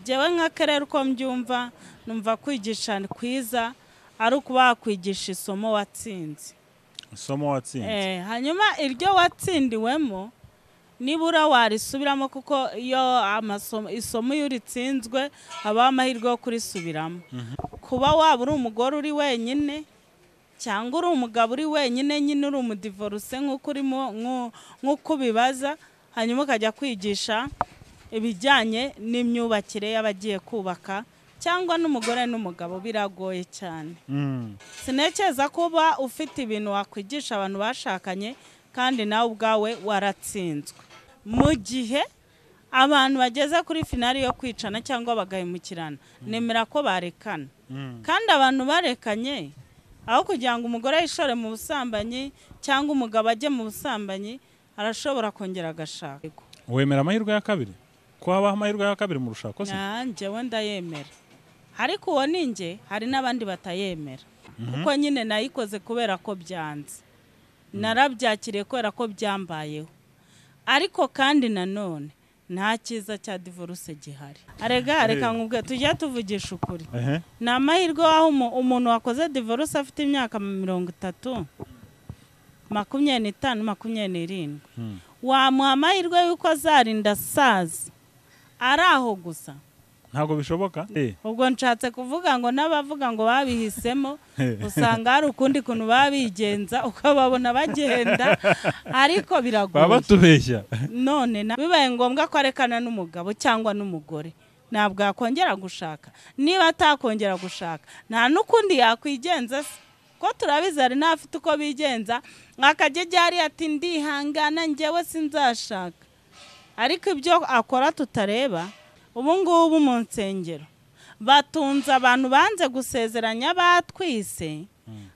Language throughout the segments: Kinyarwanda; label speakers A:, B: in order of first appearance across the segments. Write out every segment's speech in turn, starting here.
A: njyewe nk'akarere uko mbyumva numva kwigisha ni kwiza ari ukuba wakwigisha isomo watsinze
B: isomo watsinze
A: Eh, hanyuma iryo watsindiwemo nibura warisubiramo kuko iyo amasomo isomo iyo uritsinzwe habaho amahirwe yo kurisubiramo kuba waba uri umugore uri wenyine cyangwa uri umugabo uri wenyine nyine uri umudivoruse nk'uko urimo nk'u- nk'uko ubibaza hanyuma ukajya kwigisha ibijyanye n'imyubakire y'abagiye kubaka cyangwa n'umugore n'umugabo biragoye cyane
B: Mm.
A: sinekeza kuba ufite ibintu wakwigisha abantu bashakanye kandi nawe ubwawe waratsinzwe mu gihe abantu bageze kuri finali yo kwicana cyangwa bagahemukirana nemera ko barekana
B: Mm.
A: kandi abantu barekanye aho kugira ngo umugore yishore mu busambanyi cyangwa umugabo ajye mu busambanyi arashobora kongera agashaka
B: wemera amahirwe ya kabiri ko habaho amahirwe ya kabiri mu rushako se
A: nanjye wenda yemera ariko uwo ni njye hari n'abandi batayemera kuko nyine nayikoze kubera ko byanze narabyakiriye kubera ko byambayeho ariko kandi nanone nta cyiza cya divorce gihari arega reka nkubwe tujya tuvugisha ukuri
B: ehe
A: ni amahirwe aho umu- umuntu wakoze divorce afite imyaka mirongo itatu makumyabiri n'itanu makumyabiri n'irindwi
B: Mm.
A: wamuha amahirwe y'uko azarinda asaza ari aho gusa
B: ntabwo bishoboka Eh,
A: ubwo nshatse kuvuga ngo n'abavuga ngo babihisemo
B: Eh.
A: usanga hari ukundi kuntu baba bigenza ukababona bagenda ariko
B: baba
A: biragoye
B: batubeshya
A: none na- bibaye ngombwa ko arekana n'umugabo cyangwa n'umugore ntabwo yakongera gushaka niba atakongera gushaka nta n'ukundi yakwigenza se ko turabizi hari n'abafite uko bigenza akajya ajya hariya ati ndihangana njyewe sinzashaka ariko ibyo akora tutareba ubu ngubu mu nsengero batunze abantu banze gusezeranya batwise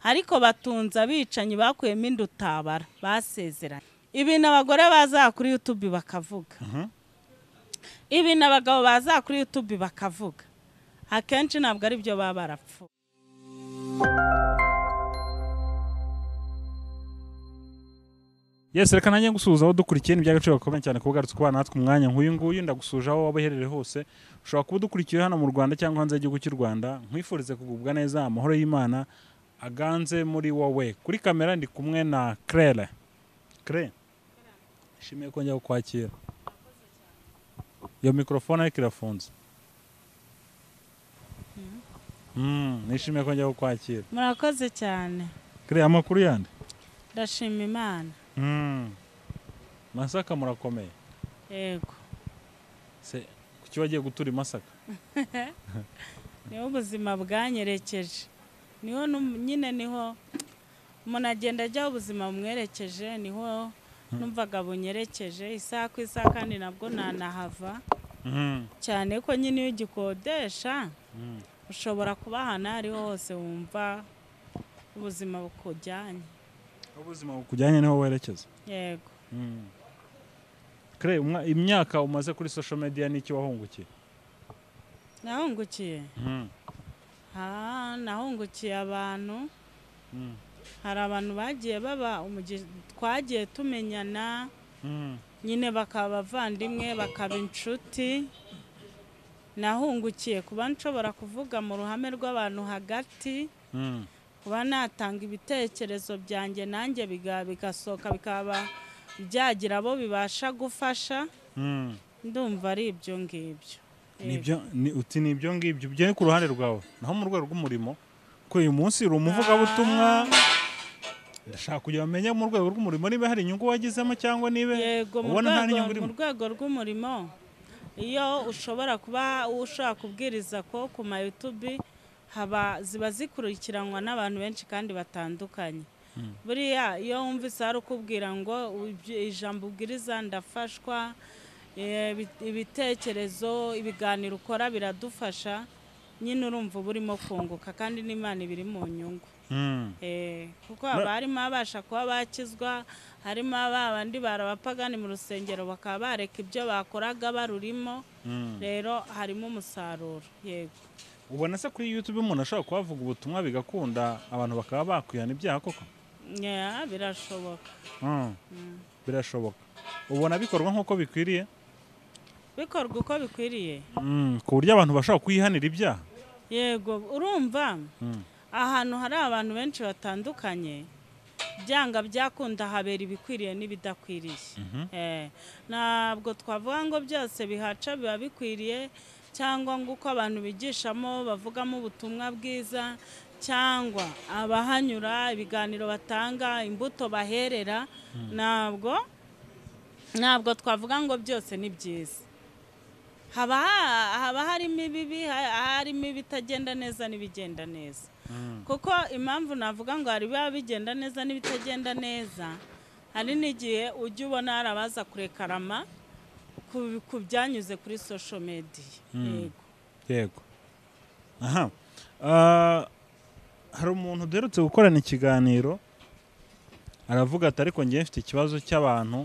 A: ariko batunze abicanyi bakuyemo inda utabara basezeranye ibintu abagore baza kuri yutubi bakavuga ibintu abagabo baza kuri yutubi bakavuga akenshi ntabwo ari byo baba barapfuye
B: yesi reka nanjye gusuhuza aho dukurikiye ni iby'agaciro gakomeye cyane kuba ugarutse ukubana natwe umwanya nk'uyu nguyu ndagusuje aho waba uherereye hose ushobora kuba udukurikiye hano mu rwanda cyangwa hanze y'igihugu cy'u rwanda nkwifurize kugubwa neza amahoro y'imana aganze muri wowe kuri kamera ndi kumwe na claire claire nshimiye ko njya kukwakira iyo mikorofone ariko irafunze Mm, nishimiye ko njya kukwakira
A: murakoze cyane
B: claire amakuru yandi
A: ndashima imana
B: Mm. masaka murakomeye
A: yego
B: Se, kuki wagiye gutura i Masaka?
A: niho ubuzima bwanyerekeje niho num- nyine niho umuntu agenda ajyaho ubuzima bumwerekeje niho numvaga bunyerekeje isaha ku isaha kandi nabwo ntanahava cyane ko nyine iyo ugikodesha
B: Mm.
A: ushobora kuba ahantu aho ariho hose wumva ubuzima bukujyanye
B: Aho ubuzima bukujyanye niho werekeza
A: yego
B: Mm. Kre, umwa- imyaka umaze kuri social media n'iki wahungukiye
A: nahungukiye
B: Mm.
A: aha nahungukiye abantu
B: Mm.
A: hari abantu bagiye baba umugi- twagiye tumenyana
B: Mm.
A: nyine bakaba abavandimwe bakaba inshuti nahungukiye kuba nshobora kuvuga mu ruhame rw'abantu hagati
B: Mm.
A: kuba natanga ibitekerezo byanjye nanjye biga- bigasohoka bikaba byagira abo bibasha gufasha
B: Mm.
A: ndumva ari ibyo ngibyo
B: Nibyo- ni- uti ni ibyo ngibyo byo ku ruhande rwawe naho mu rwego rw'umurimo ko uyu munsi uri umuvugabutumwa ndashaka kugira ngo menye mu rwego rw'umurimo niba hari inyungu wagizemo cyangwa niba
A: yego mu
B: ubona nta n'inyungu
A: rwego- mu
B: irimo
A: rwego rw'umurimo iyo ushobora kuba ushobora kubwiriza ko ku ma YouTube haba ziba zikurikiranwa n'abantu benshi kandi batandukanye buriya iyo wumvise hari ukubwira ngo ibyo- ijambo ubwiriza ndafashwa eh, ibi- ibitekerezo ibiganiro ukora biradufasha nyine urumva uba urimo kunguka kandi n'imana iba iri mu nyungu
B: Mm.
A: Eh, kuko haba harimo abasha kuba bakizwa harimo aba bandi barabapagani mu rusengero bakaba bareka ibyo bakoraga barurimo
B: Mm.
A: rero harimo umusaruro yego
B: ubona se kuri youtube umuntu ashobora kuba avuga ubutumwa bigakunda abantu bakaba bakwihana ibyaha koko
A: Yeah, birashoboka
B: birashoboka ubona bikorwa nk'uko bikwiriye
A: bikorwa uko bikwiriye
B: Mm, ku buryo abantu bashobora kuyihanira ibyaha
A: yego urumva
B: Mm.
A: ahantu hari abantu benshi batandukanye byanga byakunda habera ibikwiriye n'ibidakwiriye Eh, ntabwo twavuga ngo byose bihaca biba bikwiriye cyangwa ngo uko abantu bigishamo bavugamo ubutumwa bwiza cyangwa abahanyura ibiganiro batanga imbuto baherera ntabwo ntabwo twavuga ngo byose ni byiza haba ha- haba harimo ibibi ha- harimo ibitagenda neza n'ibigenda neza kuko impamvu navuga ngo hari biba bigenda neza n'ibitagenda neza hari n'igihe ujya ubona hari abaza kurekarama ku- ku byanyuze kuri sosho mediya yego
B: yego aha Ah, hari umuntu uherutse gukorana ikiganiro aravuga ati ariko njye mfite ikibazo cy'abantu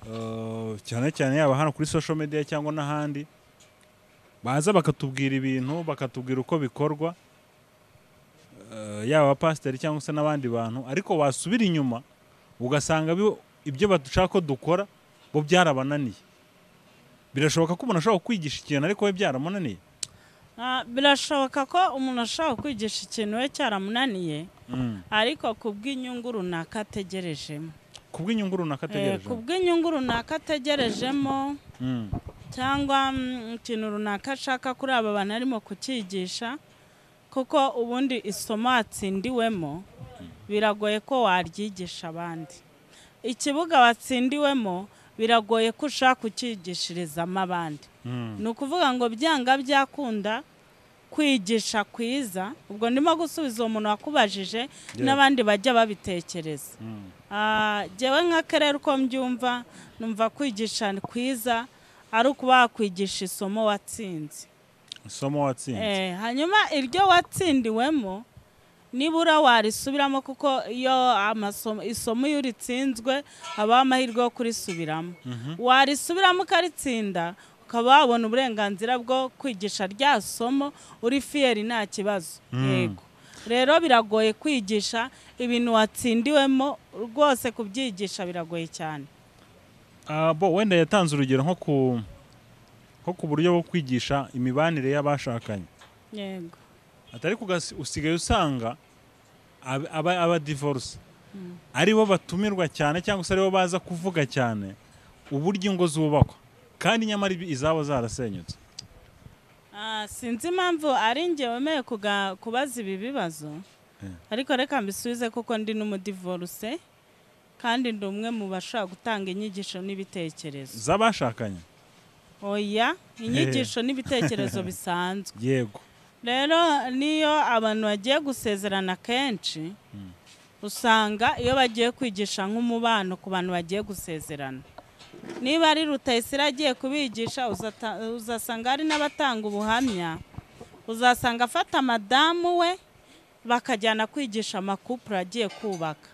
B: ah, cyane cyane yaba hano kuri social media cyangwa n'ahandi baza bakatubwira ibintu bakatubwira uko bikorwa ah, yaba abapasiteri cyangwa se n'abandi bantu ariko wasubira inyuma ugasanga bi- ibyo badushaka ko dukora bo byarabananiye birashoboka ko umuntu ashobora kwigisha ikintu ariko we byaramunaniye
A: Ah, birashoboka ko umuntu ashobora kwigisha ikintu we cyaramunaniye ariko ku bw'inyungu runaka ategerejemo
B: kubw'inyungu runaka
A: Eh,
B: ategereje
A: ku bw'inyungu runaka ategerejemo
B: Mm,
A: cyangwa mm, ikintu runaka ashaka kuri aba bantu arimo kucyigisha kuko ubundi isomo watsindiwemo biragoye ko waryigisha abandi ikibuga watsindiwemo biragoye ko ushaka kucyigishirizamo abandi
B: mm,
A: ni ukuvuga ngo byanga byakunda kwigisha kwiza ubwo ndimo gusubiza uwo muntu wakubajije n'abandi bajya babitekereza
B: mm,
A: Ah, jyewe nk'akarere uko mbyumva numva kwigisha ni kwiza ari ukuba wakwigisha isomo watsinze
B: isomo watsinze
A: Eh, hanyuma iryo watsindiwemo nibura warisubiramo kuko iyo amasomo isomo iyo uritsinzwe habaho amahirwe yo kurisubiramo warisubiramo ukaritsinda ukaba wabona uburenganzira bwo kwigisha rya somo uri fiyeri nta kibazo yego rero biragoye kwigisha ibintu watsindiwemo rwose kubyigisha biragoye cyane
B: Ah, bo wenda yatanze urugero nko ku nko ku buryo bwo kwigisha imibanire y'abashakanye
A: yego
B: atari kugasi usigaye usanga ab- aba- abadivorce ari bo batumirwa cyane cyangwa se ari bo baza kuvuga cyane uburyo ingo zubakwa kandi nyamara ibi- izabo zarasenyutse
A: Ah, sinzi impamvu ari njye wemeye kuga- kubaza ibi bibazo
B: Eh.
A: ariko reka mbisubize kuko ndi n'umudivoruse kandi ndi umwe mu bashobora gutanga inyigisho n'ibitekerezo
B: z'abashakanye
A: oya inyigisho n'ibitekerezo bisanzwe
B: yego
A: rero niyo abantu bagiye gusezerana kenshi usanga iyo bagiye kwigisha nk'umubano ku bantu bagiye gusezerana niba ari rutayisire agiye kubigisha uzata- uzasanga hari n'abatanga ubuhamya uzasanga afata madamu we bakajyana kwigisha amakupure agiye kubaka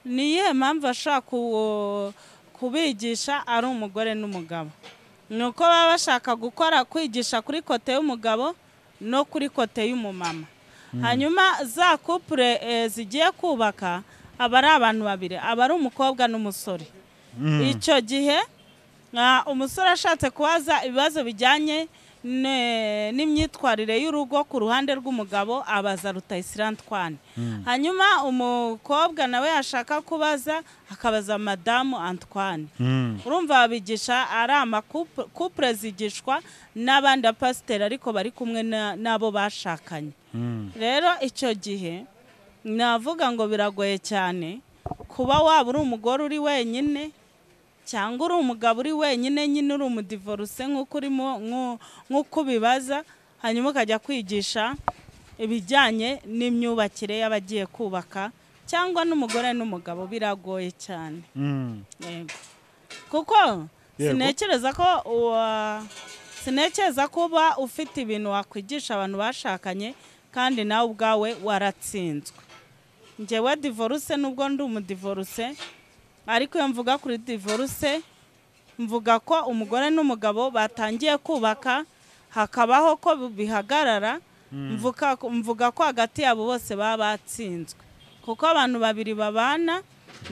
A: niyo mpamvu ashobora ku- kubigisha ari umugore n'umugabo ni uko baba bashaka gukora kwigisha kuri kote y'umugabo no kuri kote y'umumama hanyuma za kupure eh, zigiye kubaka aba ari abantu babiri aba ari umukobwa n'umusore icyo gihe ah, umusore ashatse kubaza ibibazo bijyanye ne- n'imyitwarire y'urugo ku ruhande rw'umugabo abaza rutayisirantwane hanyuma umukobwa nawe yashaka kubaza akabaza madamu antwane
B: Mm,
A: urumva babigisha ari amakupure zigishwa n'abandi bapasiteri ariko bari kumwe na- n'abo bashakanye
B: mm,
A: rero icyo gihe navuga ngo biragoye cyane kuba waba uri umugore uri wenyine cyangwa uri umugabo uri wenyine nyine uri umudivoruse nk'uko urimo nku- nk'uko ubibaza hanyuma ukajya kwigisha ibijyanye n'imyubakire y'abagiye kubaka cyangwa n'umugore n'umugabo biragoye cyane
B: mm.
A: Yego. kuko
B: Yego.
A: sinekereza ko uwa- sinekereza ko uba ufite ibintu wakwigisha abantu bashakanye kandi nawe ubwawe waratsinzwe njyewe divorce nubwo ndi umudivorce ariko iyo mvuga kuri divorce mvuga ko umugore n'umugabo batangiye kubaka hakabaho ko bihagarara mvuga, mvuga ko hagati yabo bose baba batsinzwe kuko abantu babiri babana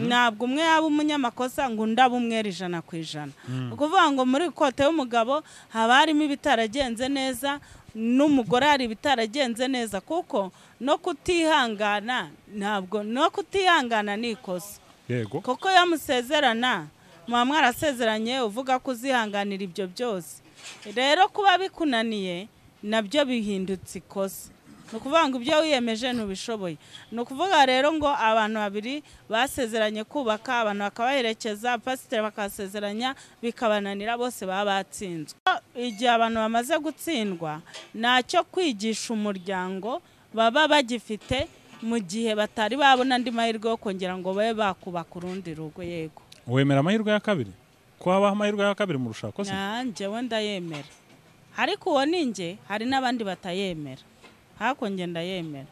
A: ntabwo umwe yaba umunyamakosa ngo undi abe umwera ijana ku ijana ni ukuvuga ngo muri kote y'umugabo haba harimo ibitaragenze neza n'umugore hari ibitaragenze neza kuko no kutihangana ntabwo no kutihangana ni ikosa
B: yego
A: kuko iyo musezerana muba mwarasezeranye uvuga ko uzihanganira ibyo byose rero kuba bikunaniye nabyo bihindutse ikosa ni ukuvuga ngo ibyo wiyemeje ntubishoboye ni ukuvuga rero ngo abantu babiri basezeranye kubaka abantu bakabaherekeza pasiteri bakasezeranya bikabananira bose baba batsinzwe igihe abantu bamaze gutsindwa ntacyo kwigisha umuryango baba bagifite mu gihe batari babona andi mahirwe yo kongera ngo babe bakubaka urundi rugo yego
B: wemera amahirwe ya kabiri ko habaho amahirwe ya kabiri mu rushako se
A: nanjye wenda yemera ariko uwo ni njye hari n'abandi batayemera hakonge ndayemera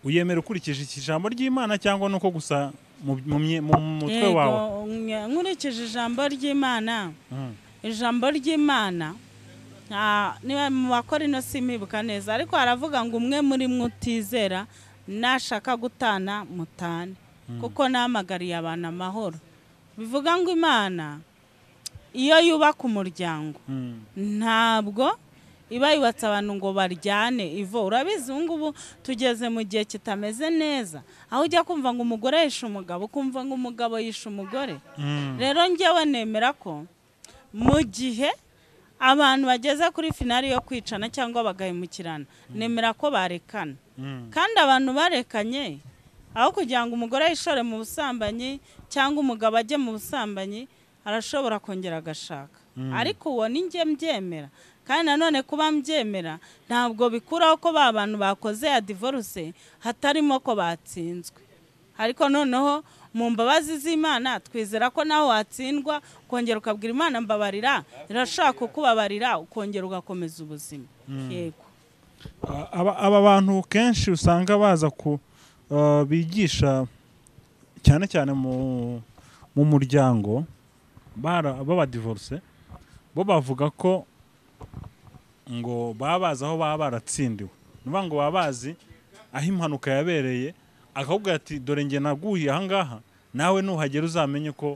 B: uyemera ukurikije iki ijambo ry'imana cyangwa nuko gusa mu- mu mye- mu mutwe wawe
A: nk- nkurikije ijambo ry'imana
B: Mm.
A: ijambo ry'imana nta- niba mu bakora ino simibuka neza ariko haravuga ngo umwe muri mwe utizera nashaka gutana mutane kuko nahamagariye abantu amahoro bivuga ngo imana iyo yubaka umuryango
B: Mm.
A: ntabwo iba yubatse abantu ngo baryane ivo urabizi ubu ngubu tugeze mu gihe kitameze neza aho ujya kumva ngo umugore yishe umugabo ukumva ngo umugabo yishe umugore
B: Mm.
A: rero njyewe nemera ko mu gihe abantu bageze kuri finari yo kwicana cyangwa bagahemukirana nemera ko barekana
B: Mm.
A: kandi abantu barekanye aho kugira ngo umugore yishore mu busambanyi cyangwa umugabo ajye mu busambanyi arashobora kongera agashaka ariko uwo ni njye mbyemera kandi nanone kuba mbyemera ntabwo bikuraho ko ba bantu bakoze ya divorce hatarimo ko batsinzwe ariko noneho mu mbabazi z'imana twizera ko nawe watsindwa ukongera ukabwira imana mbabarira irashaka kukubabarira ukongera ugakomeza ubuzima yego
B: A- aba- aba bantu kenshi usanga baza ku uh, bigisha cyane cyane mu mu muryango bara- b'abadivorce bo bavuga ko ngo baba bazi aho baba baratsindiwe ni ukuvuga ngo baba bazi aho impanuka yabereye akakubwira ati dore njye naguye aha ngaha nawe nuhagera uzamenye ko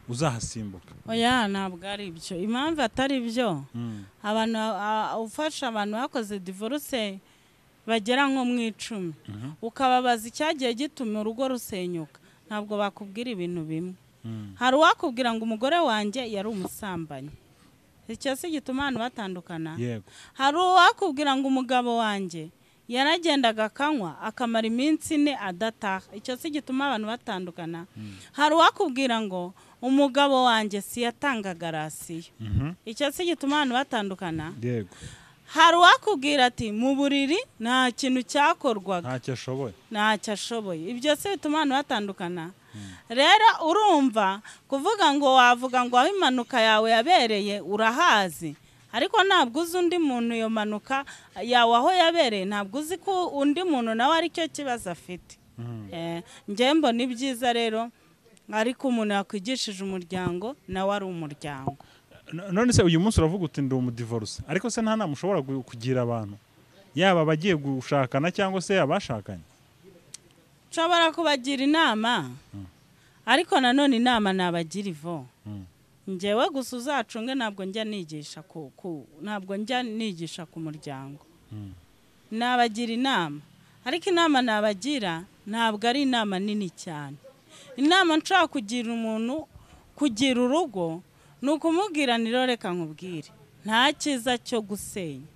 B: uzahasimbuka
A: oya ntabwo ari byo impamvu atari byo
B: Mm.
A: abantu a- ufasha abantu bakoze divorce bagera nko mu icumi ukababaza icyagiye gituma urugo rusenyuka ntabwo bakubwira ibintu bimwe
B: Mm.
A: hari uwakubwira ngo umugore wanjye yari umusambanyi icyo si gituma abantu batandukana
B: yego
A: hari uwakubwira ngo umugabo wanjye yaragendaga akanywa akamara iminsi ine adataha icyo si gituma abantu batandukana hari uwakubwira ngo umugabo wanjye siyatangaga rasiyo
B: Mhm.
A: icyo si gituma abantu batandukana
B: yego
A: hari uwakubwira ati mu buriri nta kintu cyakorwaga
B: ntacyo ashoboye
A: ntacyo ashoboye ibyo si bituma abantu batandukana rero urumva kuvuga ngo wavuga ngo aho impanuka yawe yabereye urahazi ariko ntabwo uzi undi muntu iyo mpanuka yawe aho yabereye ntabwo uzi ko undi muntu nawe aricyo kibazo afite Eh, njyewe mbona ibyiza rero ariko umuntu yakwigishije umuryango nawe ari umuryango
B: No- none se uyu munsi uravuga uti ndi umudivorce ariko se nta nama ushobora gu- kugira abantu yaba abagiye gushakana cyangwa se abashakanye
A: nshobora kubagira inama ariko nanone inama nabagira ivo
B: Mm.
A: ngewe gusa uzacunge ntabwo njya nigisha ku ku- ntabwo njya nigisha ku muryango nabagira inama ariko inama nabagira ntabwo ari inama nini cyane inama nshobora kugira umuntu kugira urugo ni ukumubwira niro reka nkubwire nta cyiza cyo gusenya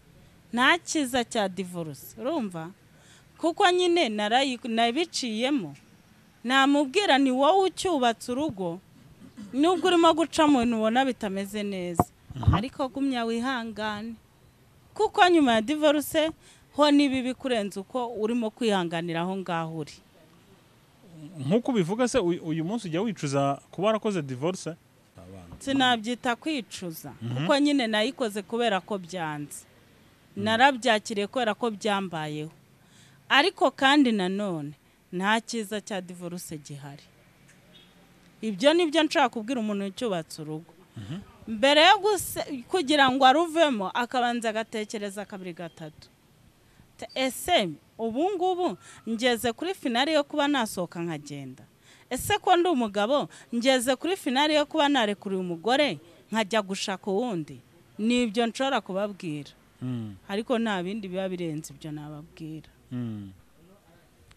A: nta cyiza cya divorce urumva kuko nyine narayi- nabiciyemo namubwira ni wowe ucyubatse urugo nubwo urimo guca mu bintu ubona bitameze neza ariko gumya wihangane kuko nyuma ya divorce ho n'ibi bikurenze uko urimo kwihanganira aho ngaho uri
B: nk'uko ubivuga se uyu uyu munsi ujya wicuza kuba warakoze divorce
A: sinabyita kwicuza kuko nyine nayikoze kubera ko byanze narabyakiriye kubera ko byambayeho ariko kandi nanone nta cyiza cya divorce gihari ibyo ni byo nshobora kubwira umuntu ucyubatse urugo mbere yo guse- kugira ngo aruvemo akabanza agatekereza kabiri gatatu T- ese ubu ngubu ngeze kuri finari yo kuba nasohoka nkagenda ese ko ndi umugabo ngeze kuri finali yo kuba narekuriye umugore nkajya gushaka uwundi nibyo nshobora kubabwira
B: Mm,
A: ariko nta bindi biba birenze ibyo nababwira
B: mm.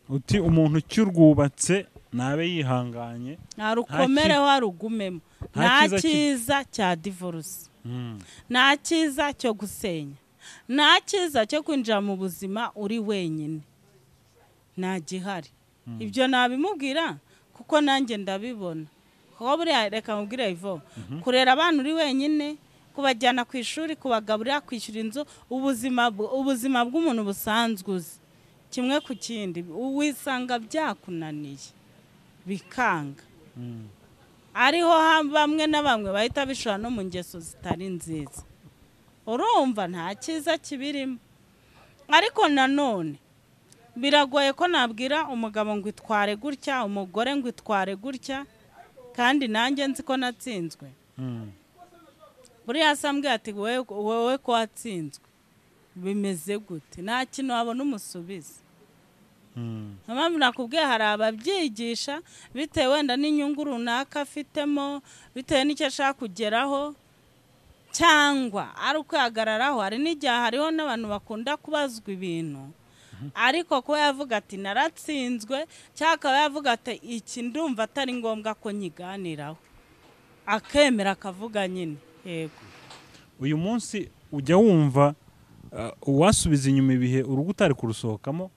B: uti umuntu ukirwubatse nabe yihanganye
A: nta rukomere warugumemo
B: nta
A: nta
B: cyiza ki-
A: cyiza cya divorce
B: Mm,
A: nta cyiza cyo gusenya nta cyiza cyo kwinjira mu buzima uri wenyine nta gihari ibyo nabimubwira kuko nanjye ndabibona kuko buriya reka mubwire ivo kurera abana uri wenyine kubajyana ku ishuri kubagaburira kwishyura inzu ubuzima bw- ubuzima bw'umuntu busanzwe uzi kimwe ku kindi wisanga byakunaniye bikanga
B: mm.
A: ariho ha- bamwe na bamwe bahita bishora no mu ngeso zitari nziza urumva nta cyiza kibirimo ariko nanone biragoye ko nabwira umugabo ngo itware gutya umugore ngo itware gutya kandi nanjye nzi ko natsinzwe
B: Mm,
A: buriya se ambwiye ati wowe wowe ko watsinzwe bimeze gute nta kintu wabona umusubiza
B: mm,
A: niyo mpamvu nakubwiye hari ababyigisha bitewe wenda n'inyungu runaka afitemo bitewe n'icyo ashaka kugeraho cyangwa ari ukwihagararaho hari n'igihe hariho n'abantu bakunda kubazwa ibintu ariko kuba yavuga ati naratsinzwe cyangwa akaba yavuga ati iki ndumva atari ngombwa ko nyiganiraho akemera akavuga nyine yego
B: uyu munsi ujya wumva uh, uwasubiza inyuma ibihe urugo utari kurusohokamo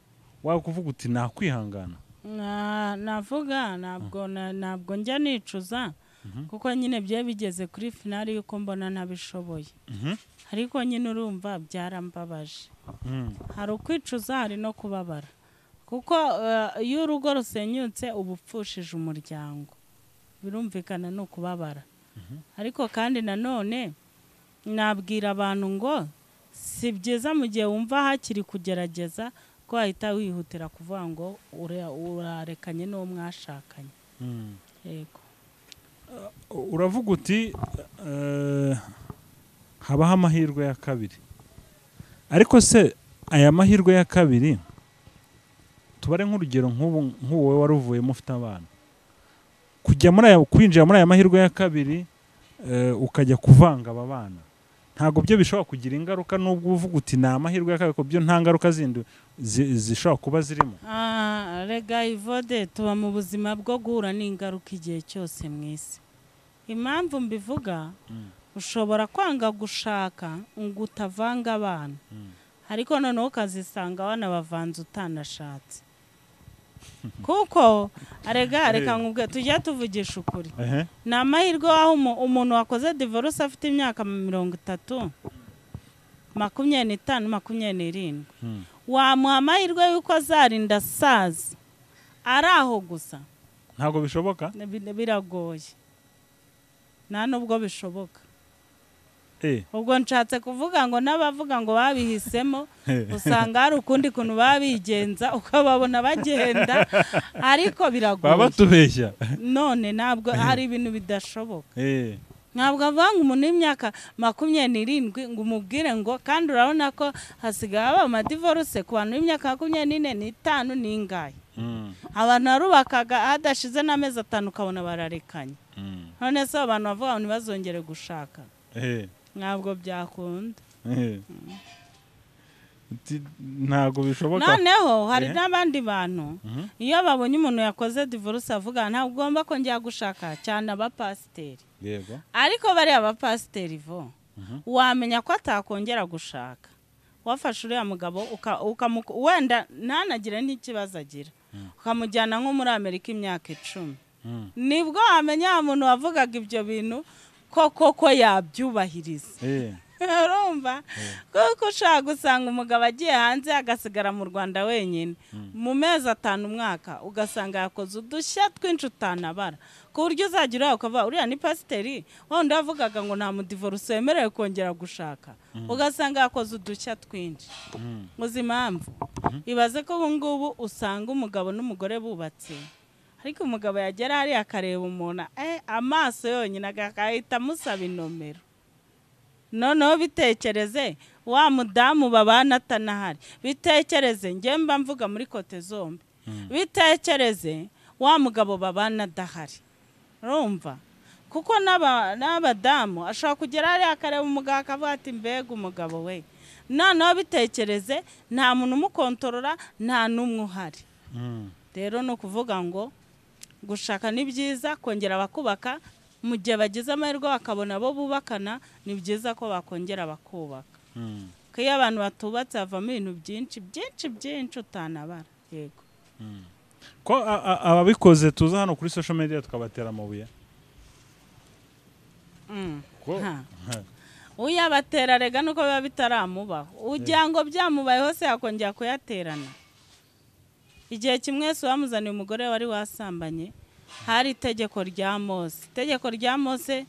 B: wakuvuga uti nakwihangana
A: Na- navuga ntabwo na- ntabwo njya nicuza kuko nyine byari bigeze kuri finali yuko mbona ntabishoboye
B: Mhm.
A: ariko nyine urumva byarambabaje
B: Mm,
A: hari ukwicuza hari no kubabara kuko eh, iyo urugo rusenyutse uba upfushije umuryango birumvikana ni ukubabara ariko kandi nanone nabwira abantu ngo si byiza mu gihe wumva hakiri kugerageza ko wahita wihutira kuvuga ngo ure- urarekanye n'uwo mwashakanye
B: mm.
A: yego
B: uravuga uti eh, habaho amahirwe ya kabiri ariko se aya mahirwe ya kabiri tubare nk'urugero nk'ubu nk'uwo wari uvuyemo ufite abana kujya muri aya kwinjira muri aya mahirwe ya kabiri eh, ukajya kuvanga aba bana ntabwo byo bishobora kugira ingaruka n'ubwo uvuga uti ni amahirwe ya kabiri kuko byo nta ngaruka zindi zi- zishobora kuba zirimo
A: Ah, rega ivode tuba mu buzima bwo guhura n'ingaruka igihe cyose mu isi impamvu mbivuga
B: Mm.
A: ushobora kwanga gushaka ngo utavanga abana
B: Mm.
A: ariko noneho ukazisanga abana bavanze utanashatse kuko rega reka nkubwe tujya tuvugisha ukuri
B: Ehe.
A: ni amahirwe aho umuntu wakoze divorce afite imyaka mirongo itatu makumyabiri n'itanu makumyabiri n'irindwi
B: Mm.
A: wamuha amahirwe y'uko azarinda asaza ari aho gusa
B: ntabwo bishoboka
A: Bi- biragoye nta nubwo bishoboka
B: Eh,
A: ubwo nshatse kuvuga ngo n'abavuga ngo babihisemo
B: Eh.
A: usanga hari ukundi kuntu baba bigenza ukababona bagenda ariko
B: baba
A: biragoye
B: batubeshya
A: none ntabwo hari ibintu bidashoboka
B: Eh.
A: ntabwo avuga ngo umuntu w'imyaka makumyabiri n'irindwi ngo umubwire ngo kandi urabona ko hasigaye haba amadivoruse ku bantu b'imyaka makumyabiri n'ine n'itanu n'ingahe
B: Mm.
A: abantu warubakaga hadashize n'amezi atanu ukabona bararekanye
B: Mm.
A: none se abo bantu bavuga ngo ntibazongere gushaka
B: Eh,
A: ntabwo byakunda
B: eh. Uti, ntabwo bishoboka
A: noneho hari
B: Eh.
A: n'abandi bantu
B: Mhm.
A: iyo babonye umuntu yakoze divorce avuga ntabwo ugomba kongera gushaka cyane abapasiteri
B: yego
A: ariko bariya bapasiteri bo
B: Mhm.
A: wamenya ko atakongera gushaka wafashe uriya mugabo uka- ukamu- wenda ntanagire n'ikibazo agira ukamujyana nko muri amerika imyaka icumi
B: Mm.
A: nibwo wamenya wa muntu wavugaga ibyo bintu ko koko yabyubahiriza
B: Eh,
A: urumva kuko ushaka gusanga umugabo agiye hanze agasigara mu rwanda wenyine mu mezi atanu umwaka ugasanga yakoze udushya twinshi utanabara ku buryo uzajya ureba ukavuga uriya ni pasiteri wenda wavugaga ngo nta mudivoruse wemerewe kongera gushaka ugasanga yakoze udushya twinshi
B: mm.
A: uzi impamvu ibaze ko ubu ngubu usanga umugabo n'umugore bubatse ariko umugabo yagera hariya akareba umuntu eh, amaso yonyine agahita amusaba inomero noneho bitekereze wa mudamu babana atanahari bitekereze njye mba mvuga muri kote zombi bitekereze wa mugabo babana adahari urumva kuko n'aba- n'abadamu ashobora kugera hariya akareba umugabo akavuga ati mbega umugabo we noneho bitekereze nta muntu umukontorora nta n'umwe uhari
B: Mm.
A: rero ni ukuvuga ngo gushaka ni byiza kongera bakubaka mu gihe bagize amahirwe bakabona abo bubakana ni byiza ko bakongera bakubaka
B: Mm.
A: ko iyo abantu batubatse havamo ibintu byinshi byinshi byinshi utanabara yego
B: ko a- a- ababikoze tuza hano kuri social media tukabatera amabuye
A: Mm.
B: ko
A: Ha. uyabatera rega nuko biba bitaramubaho ugira ngo byamubayeho se yakongera kuyaterana igihe kimwe wese wamuzaniye umugore wari wasambanye hari itegeko rya mose itegeko rya mose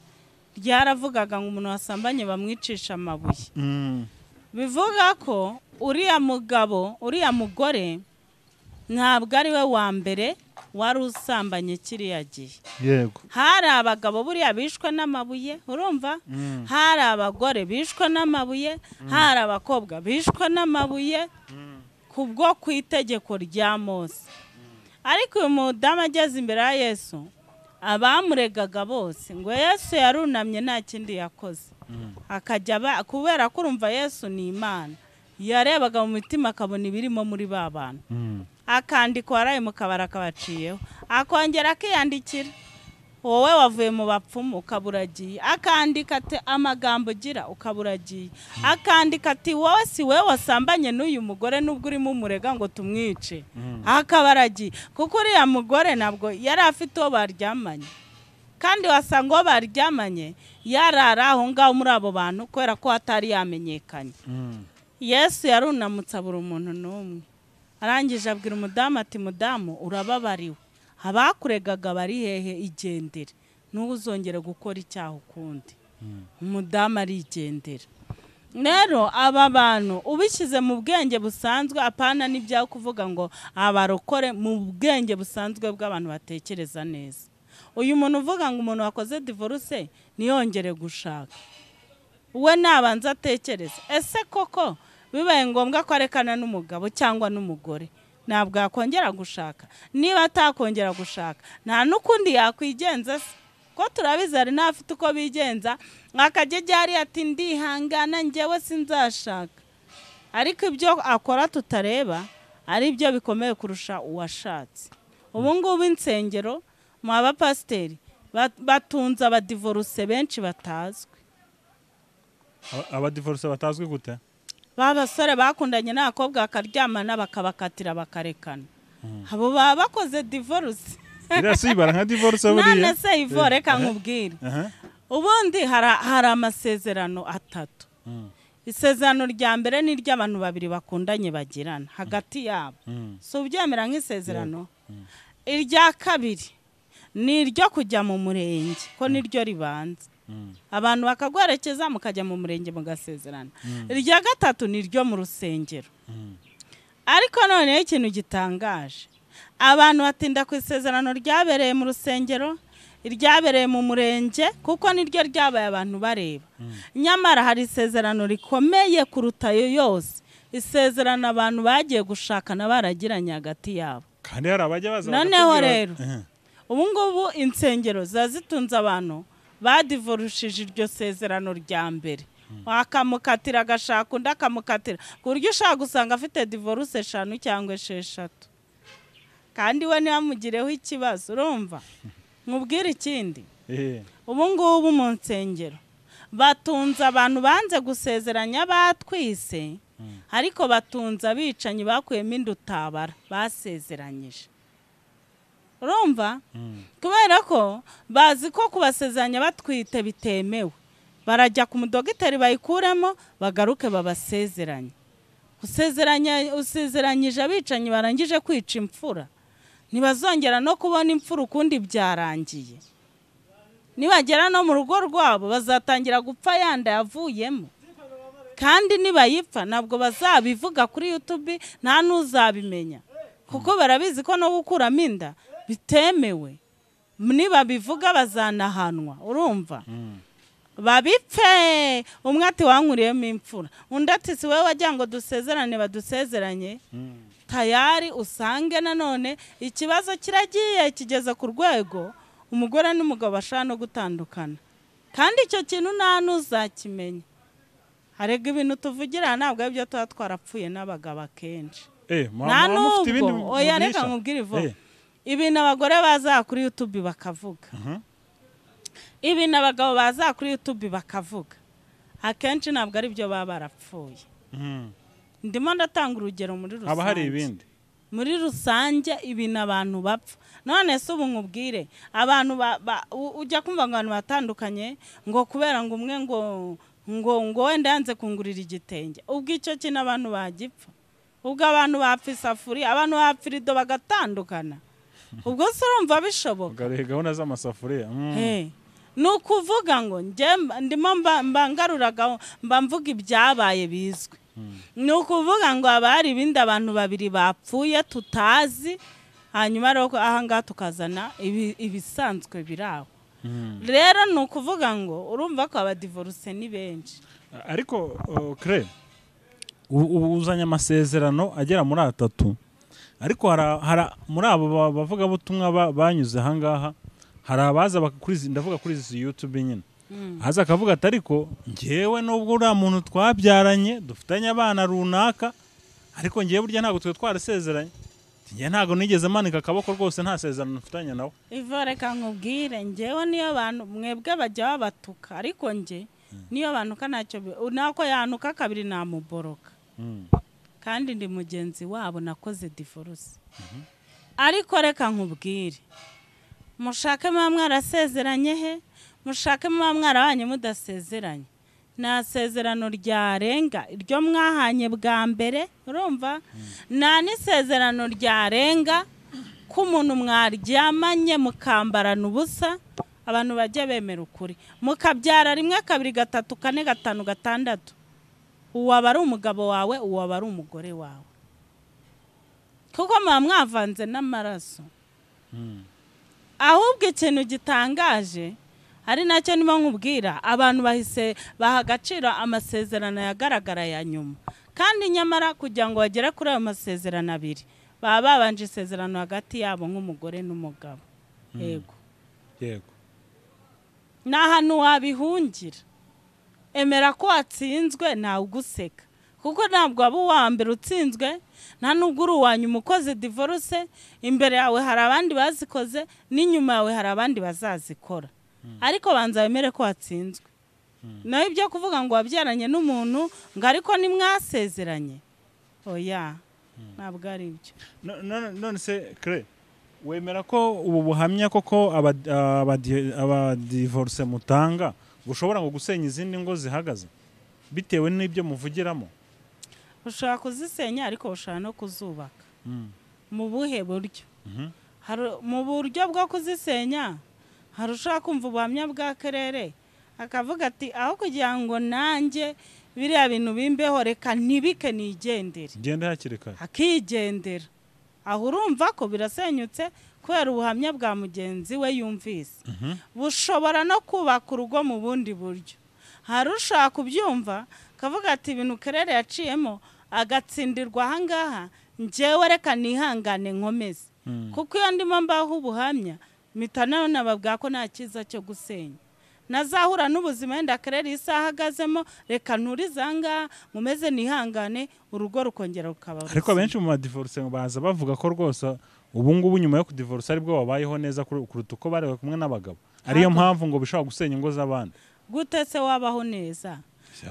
A: ryaravugaga ngo umuntu wasambanye bamwicisha amabuye
B: Mm.
A: bivuga ko uriya mugabo uriya mugore ntabwo ari we wa mbere wari usambanye kiriya gihe
B: yego
A: hari abagabo buriya bishwe n'amabuye urumva
B: Mm.
A: hari abagore bishwe n'amabuye hari abakobwa bishwe n'amabuye
B: Mm.
A: kubwo ku itegeko rya mose ariko uyu mudamu ageze imbere ya yesu abamuregaga bose ngo yesu yarunamye nta kindi yakoze
B: Mm.
A: akajya aba- kubera ko urumva yesu ni imana yarebaga mu mitima akabona ibirimo muri ba bantu
B: Mm.
A: akandikwa waraye mu kabari akabaciyeho akongera akiyandikira wowe wavuye mu bapfumu ukaba uragiye akandika ati amagambo ugira ukaba uragiye akandika ati wowe si wowe wasambanye n'uyu mugore nubwo urimo umurega ngo tumwice
B: Mm.
A: akaba aragiye kuko uriya mugore ntabwo yari afite uwo baryamanye kandi wasanga uwo baryamanye yarara aho ngaho muri abo bantu kubera ko hatari yamenyekanye
B: Mm.
A: yesu yarunamutse abura umuntu n'umwe arangije abwira umudamu ati mudamu urababariwe abakuregaga bari hehe igendere ntuzongere gukora icyaha ukundi umudamu arigendera rero aba bantu ubishyize mu bwenge busanzwe apana n'ibyaho kuvuga ngo abarokore mu bwenge busanzwe bw'abantu batekereza neza uyu muntu uvuga ngo umuntu wakoze divorce ntiyongere gushaka we nabanza atekereza ese koko bibaye ngombwa ko arekana n'umugabo cyangwa n'umugore ntabwo yakongera gushaka niba atakongera gushaka nta n'ukundi yakwigenza se ko turabizi hari n'abafite uko bigenza akajya ajya hariya ati ndihangana njyewe sinzashaka ariko ibyo akora tutareba ari byo bikomeye kurusha uwashatse ubu ngubu insengero mu abapasiteri bat- batunze abadivoruse benshi batazwi
B: Aba- abadivorce batazwi gute
A: ba basore bakundanye n'abakobwa bakaryamana bakabakatira bakarekana abo baba bakoze divorce
B: iriya si ibara nka divorce buriya
A: none se ivo reka nkubwire
B: Aha.
A: ubundi hara- hari amasezerano atatu
B: Mm.
A: isezerano rya mbere ni iry'abantu babiri bakundanye bagirana hagati yabo
B: Mm.
A: si ubyemera nk'isezerano irya kabiri ni iryo kujya mu murenge ko niryo ribanza
B: Mm.
A: abantu bakaguherekeza mukajya mu murenge mugasezerana irya gatatu ni iryo mu rusengero
B: Mm.
A: ariko noneho ikintu gitangaje abantu batinda ku isezerano ryabereye mu rusengero iryabereye mu murenge kuko niryo ryabaye abantu bareba nyamara hari isezerano rikomeye kuruta ayo yose isezerano abantu bagiye gushakana baragiranye hagati yabo
B: kandi hari abajya baza
A: Noneho
B: bakakubwira-
A: rero.
B: Aha.
A: ubu ngubu insengero ziba zitunze abantu badivorushije iryo sezerano rya mbere akamukatira agashaka undi akamukatira ku buryo ushaka gusanga afite divorce eshanu cyangwa esheshatu kandi we ntibamugireho ikibazo urumva nkubwire ikindi
B: Eh.
A: ubu ngubu mu nsengero batunze abantu banze gusezeranya batwise ariko batunze abicanyi bakuyemo inda utabara basezeranyije urumva
B: Mm.
A: kubera ko bazi ko kubasezeranya batwite bitemewe barajya ku mudogiteri bayikuremo bagaruke babasezeranye usezeranya usezeranyije abicanyi barangije kwica imfura ntibazongera no kubona imfura ukundi byarangiye nibagera no mu rugo rwabo bazatangira gupfa yanda yavuyemo kandi nibayipfa ntabwo bazabivuga kuri yutubi nta n'uzabimenya kuko barabizi ko no gukuramo inda bitemewe nibabivuga bazanahanwa urumva
B: Mm.
A: babipfe umwe ati wankuriyemo imfura undi ati si wowe wagira ngo dusezerane badusezeranye tayari usange nanone ikibazo kiragiye kigeze ku rwego umugore n'umugabo bashaka no gutandukana kandi icyo kintu nta n'uzakimenya harega ibintu tuvugira aha ntabwo aribyo tuba twarapfuye n'abagabo akenshi
B: Eh, mwa-
A: nta
B: mwa mufite ibindi
A: n'ubwo oya reka
B: mugurisha?
A: nkubwire ivo
B: Eh,
A: ibintu abagore baza kuri yutube bakavuga
B: mhm.
A: ibintu abagabo baza kuri yutube bakavuga akenshi ntabwo ari byo baba barapfuye
B: Mhm.
A: ndimo ndatanga urugero muri rusange
B: haba hari ibindi
A: muri rusange ibintu abantu bapfa none se ubu nkubwire abantu ba- ba- u- ujya kumva ngo abantu batandukanye ngo kubera ngo umwe ngo ngo ngo wenda yanze kungurira igitenge ubwo icyo kintu abantu bagipfa ubwo abantu bapfa isafuriya abantu bapfa irido bagatandukana ubwo se urumva bishoboka
B: ugaruye gahunda z'amasafuriya mhm.
A: Hey, ni ukuvuga ngo njye mba- ndimo mba- mba ngaruraga mba mvuga ibyabaye bizwi ni ukuvuga ngo haba hari ibindi abantu babiri bapfuye tutazi hanyuma rero ko aha ngaha tukazana ibi- ibisanzwe biri aho
B: Mhm.
A: rero ni ukuvuga ngo urumva ko abadivoruse ni benshi
B: ariko uh, kre u- u- uzanye amasezerano agera muri atatu ariko hara- hara- muri abo ba- bavugabutumwa ba- banyuze ahangaha hari abaza baka- kuri izi- ndavuga kuri izi yutube nyine haza akavuga ati ariko ngewe nubwo uriya muntu twabyaranye dufitanye abana runaka ariko ngewe burya ntabwo twe twarasezeranye Ati, ngewe ntabwo nigeze manika akaboko rwose nta sezerano mfitanye nawe
A: ivo reka nkubwire njyewe niyo bantu mwebwe bajya babatuka ariko njye niyo banuka ntacyo bi- nako yanuka kabiri namuboroka
B: Mm.
A: kandi ndi mugenzi wabo nakoze divorce ariko reka nkubwire mushake muba mwarasezeranye he mushake muba mwarabanye mudasezeranye nta sezerano ryarenga iryo mwahanye bwa mbere urumva nta n'isezerano ryarenga ko umuntu mwaryamanye mukambarana ubusa abantu bajya bemera ukuri mukabyara rimwe kabiri gatatu kane gatanu gatandatu uwo aba ari umugabo wawe uwo aba ari umugore wawe kuko muba mwavanze n'amaraso ahubwo ikintu gitangaje ari nacyo nimo nkubwira abantu bahise baha agaciro amasezerano yagaragara ya nyuma kandi nyamara kugira ngo bagere kuri ayo masezerano abiri baba babanje isezerano hagati yabo nk'umugore n'umugabo yego
B: yego
A: ni ahantu wabihungira emera ko watsinzwe ntawe uguseka kuko ntabwo waba uwa mbere utsinzwe nta nubwo uri uwa nyuma ukoze divorce imbere yawe hari abandi bazikoze n'inyuma yawe hari abandi bazazikora ariko banza wemere ko watsinzwe nawe ibyo kuvuga ngo wabyaranye n'umuntu ngo ariko nimwasezeranye oya ntabwo ari ibyo
B: No- no- none se kre wemera ko ubu buhamya koko abadi- abadi- abadivorce mutanga bushobora ngo gusenya izindi ngo zihagaze bitewe n'ibyo muvugiramo
A: ushobora kuzisenya ariko ushobora no kuzubaka
B: Mm.
A: mu buhe buryo
B: Mhm.
A: Hari- mu buryo bwo kuzisenya hari ushobora kumva ubuhamya bwa kerere akavuga ati aho kugira ngo nanjye biriya bintu bimbeho reka ntibike nigendere
B: ngende hakiri kare
A: akigendera aho urumva ko birasenyutse kubera ubuhamya bwa mugenzi we yumvise bushobora no kubaka urugo mu bundi buryo hari ushaka kubyumva akavuga ati ibintu kerere yaciyemo agatsindirwa ahangaha njyewe reka nihangane nkomeze
B: Mm.
A: kuko iyo ndimo mbaho ubuhamya mpita nawe nababwira ko nta cyiza cyo gusenya nazahura n'ubuzima wenda kerere isi ahagazemo reka nturize ahangaha nkomeze nihangane urugo rukongera rukaba
B: ariko
A: ruzima.
B: benshi mu badivorce baza bavuga ko rwose ubu ngubu nyuma yo kudivorce aribwo babayeho neza kuru- kuruta uko barewe kumwe n'abagabo ariyo
A: Ntabwo.
B: mpamvu ngo bishobora gusenya ingo z'abandi
A: gute se wabaho neza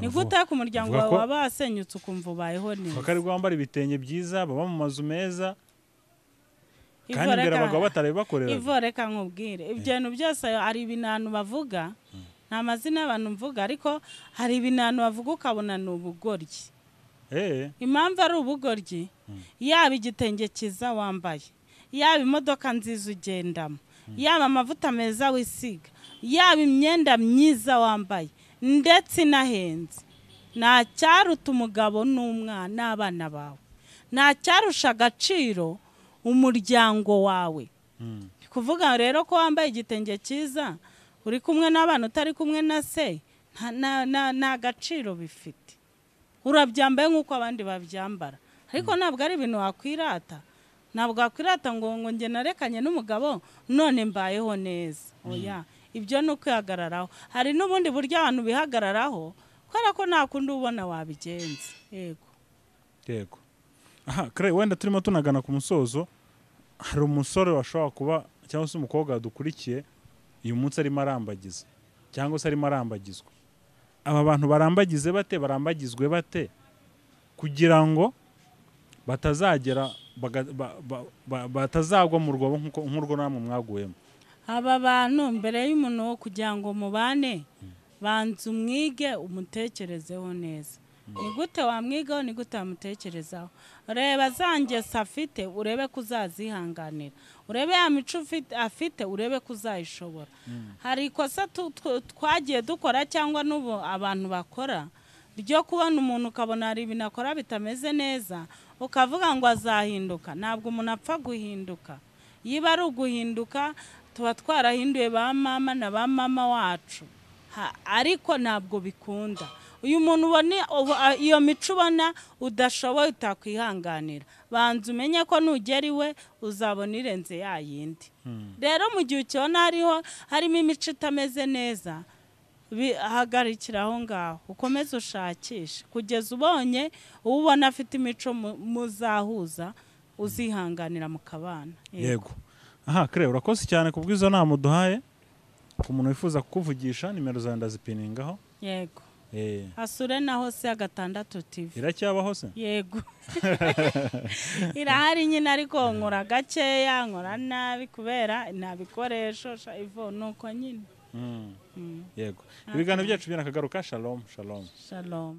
A: ni gute ku muryango
B: avuga
A: wawe
B: ko-
A: waba wasenyutse ukumva ubayeho
B: kuko
A: neza
B: aribwo bambara ibitenge byiza baba mu mazu meza
A: Ivo
B: kandi imbere
A: reka-
B: abagabo batarabibakorera
A: ivo reka nkubwire ibyo bintu byose hari ibintu bavuga nta mazina y'abantu mvuga ariko hari ibintu bavuga ukabona ni ubugoryi
B: eh
A: impamvu ari ubugoryi yaba igitenge cyiza wambaye yaba imodoka nziza ugendamo yaba amavuta meza wisiga yaba imyenda myiza wambaye ndetse inahenze nta cyaruta umugabo n'umwana n'abana bawe nta cyarusha agaciro umuryango wawe
B: Mm.
A: kuvuga rero ko wambaye igitenge cyiza uri kumwe n'abana utari kumwe na se nta- nta- nta- nta gaciro bifite urabyambaye nk'uko abandi babyambara ariko ntabwo ari ibintu wakwirata ntabwo wakwirata ngo ngo njye narekanye n'umugabo none mbayeho neza oya ibyo ni ukwihagararaho hari n'ubundi buryo abantu bihagararaho kubera ko nta kundi ubona wabigenza yego
B: yego aha kare wenda turimo tunagana ku musozo hari umusore washobora kuba cyangwa se umukobwa wadukurikiye uyu munsi arimo arambagiza cyangwa se arimo arambagizwa aba bantu barambagize bate barambagizwe bate kugira ngo batazagera baga- ba- ba- ba- batazagwa mu rwobo nk'uko- nk'urwo namwe mwaguyemo
A: aba bantu mbere y'umuntu wo kugira ngo mubane banza umwige umutekerezeho neza ni gute wamwigaho ni gute wamutekerezaho reba za ngeso afite urebe ko uzazihanganira urebe ya mico ufite- afite urebe ko uzayishobora hari ikosa tu- tw- twagiye dukora cyangwa n'ubu abantu bakora ryo kubona umuntu ukabona hari ibintu akora bitameze neza ukavuga ngo azahinduka ntabwo umuntu apfa guhinduka yiba ari uguhinduka tuba twarahinduye ba mama na ba mama wacu Ha- ariko ntabwo bikunda uyu muntu ubona ubu- a- iyo mico ubona udashoboye utakwihanganira banza umenye ko nugera iwe uzabona irenze ya yindi rero mu gihe ukibona hariho harimo imico itameze neza bihagarikira aho ngaho ukomeze ushakishe kugeza ubonye uwo ubona afite imico mu- muzahuza uzihanganira mukabana
B: yego aha kare urakoze cyane ku bw'izo nama uduhaye ku muntu wifuza kukuvugisha nimero zawe ndazipiningaho
A: yego
B: Eh,
A: asure na hose ya gatandatu tv
B: iracyabaho se
A: yego irahari nyine ariko nkora gakeya nkora nabi kubera nta bikoresho sha ivo nuko nyine
B: Mm. yego ibiganiro byacu birakagaruka shalom shalom
A: shalom